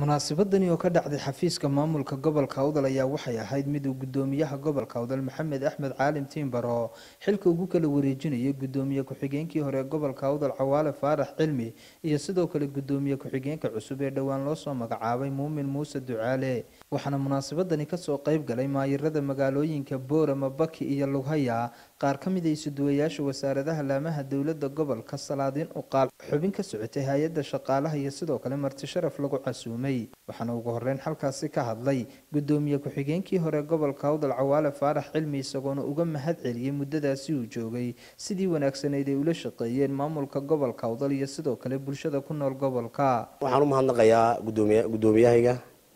munaasabadani oo ka dhacday xafiiska maamulka gobolka awdal ayaa waxay ahayd mid uu gudoomiyaha gobolka awdal maxamed axmed caalim tiimbaro xilka ugu kala wareejinayay gudoomiye ku-xigeenkii hore gobolka awdal cawaale faarax cilmi iyo sidoo kale gudoomiye ku-xigeenka cusub ee dhowaan loo soo magacaabay muumin muuse ducaale waxaana munaasabadani kasoo qeyb galay maayirada magaalooyinka boorama baki iyo lughaya qaar ka mid a isuduwayaasha wasaaradaha laamaha dowlada gobolka salaadiin uqaal xubin ka socotay hay-adda shaqaalaha iyo sidoo kale marti sharaf lagu casuumay waxaana ugu horeyn halkaasi ka hadlay gudoomiye ku-xigeenkii hore gobolka awdal cawaale faarax cilmi isagoona uga mahad celiyey muddadaasi uu joogay sidii wanaagsanayd ay ula shaqeeyeen maamulka gobolka awdal iyo sidoo kale bulshada ku nool gobolka waxaan u mahadnaqayaa gudoomiy gudoomiyahayga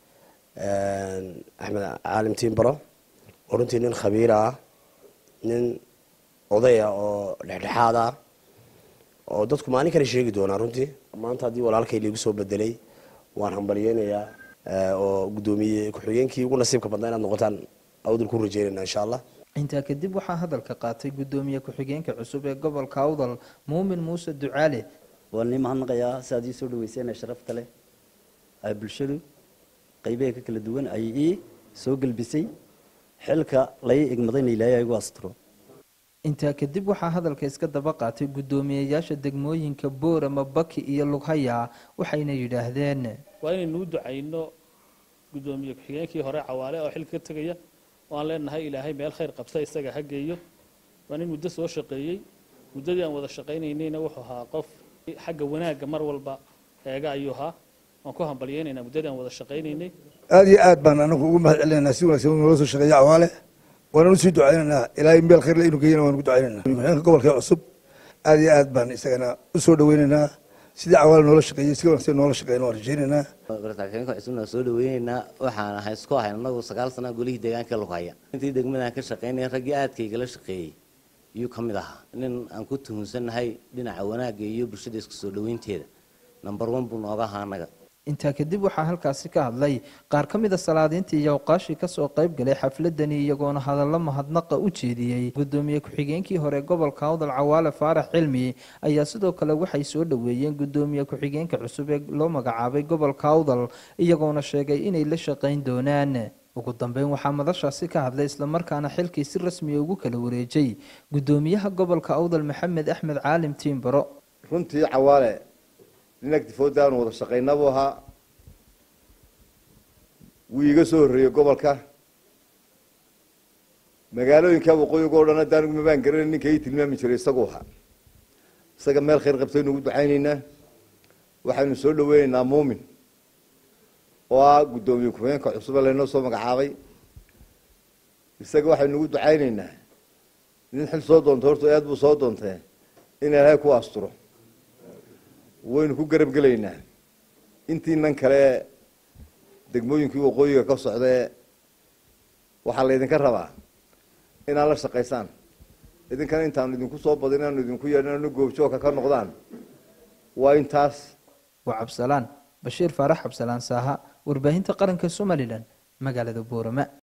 axmed caalim tiimbaro oo runtii nin khabiir ah nin odaya oo dhexdhexaad ah oo dadku maalin kale sheegi doonaa runtii maanta haddii walaalkay liigu soo bedelay waan hambalyeynayaa oo gudoomiye ku-xigeenkii ugu nasiibka badnaa inaad noqotaan awdal ku rajeynayna insha allah intaa kadib waxaa hadalka qaatay gudoomiye ku-xigeenka cusub ee gobolka awdal muumin muuse ducaale waan nii mahadnaqayaa si aad ii soo dhaweyseen ee sharafta leh ay bulshadu qaybaha ka kala duwan ay ii soo gelbisay xilka lai igmadayna ilaahay igu asturo intaa kadib waxaa hadalka iska daba qaatay guddoomiyeyaasha degmooyinka boorama baki iyo lughaya waxayna yidhaahdeen waa inaynu u ducayno guddoomiye ku-xigeenkii hore cawaale oo xilka ka tegaya oo aan leenahay ilaahay meel khayr qabta isaga ha geeyo waa nin muddo soo shaqeeyey muddadii aan wada shaqaynaynayna wuxuu ahaa qof xagga wanaagga mar walba eega ayuu ahaa waan ku hambalyeynaynaa muddadii aan wada shaqaynaynay aada iyo aad baan anagu ugu mahad celinaynaa si wanaagsan uu noola soo shaqeeya cawaale waanaan usii ducaynaynaa ilaahay meel khayr le inuu geeyana waan ugu ducaynaynaa ku-xigeenka gobolka cusub aada iyo aad baan isagana usoo dhaweynaynaa sidii cawaale noola shaqeeyey si wanaagsan noola shaqeeyna waan rajeynaynaa ku-xigeenka cusubna soo dhaweynaynaa waxaan ahay isku ahayn anagu sagaal sana golihii deegaanka lughaya intii degmadan ka shaqeynaya raggii aadkaygala shaqeeyey iyuu ka mid ahaa nin aan ku tuhunsannahay dhinaca wanaagga iyo bulshada isku soo dhaweynteeda number one buu nooga ahaa anaga intaa kadib waxaa halkaasi ka hadlay qaar ka mida salaadiintii iyo awqaashii kasoo qayb galay xafladani iyagoona hadallo mahadnaqa u jeediyey gudoomiye ku-xigeenkii hore gobolka awdal cawaale faarax cilmi ayaa sidoo kale waxay soo dhoweeyeen gudoomiye ku-xigeenka cusub ee loo magacaabay gobolka awdal iyagoona sheegay inay la shaqayn doonaan ugu dambeyn waxaa madashaasi ka hadlay islamarkaana xilkii si rasmiya ugu kala wareejay gudoomiyaha gobolka awdal maxamed axmed caalim tiimbaro runtii cawaale nin agtifooda aanu wada shaqayna buu ahaa wuu iiga soo horreeyey gobolka magaalooyinka waqooyiga o dhan hadda anigu mabaan garanay ninka ii tilmaami jiray isagu ahaa isaga meel khayr qabtaynu ugu ducaynaynaa waxaynu soo dhaweynaynaa muumin oo ah guddoomiye ku-xigeenka cusube laynoo soo magacaabay isaga waxaynu ugu ducaynaynaa nin xil soo doonta horta aad buu soo doontee in ilaahay ku asturo waynu ku garab gelaynaa intiinan kale degmooyinkii waqooyiga ka socdee waxaa laydinka rabaa inaad la shaqaysaan idinkana intaanu idinku soo badin inaanu idinku yeedhn goobjoogka ka noqdaan waa intaas waa cabsalaan bashiir faarax cabsalaan saaha warbaahinta qaranka somalilan magaalada boorama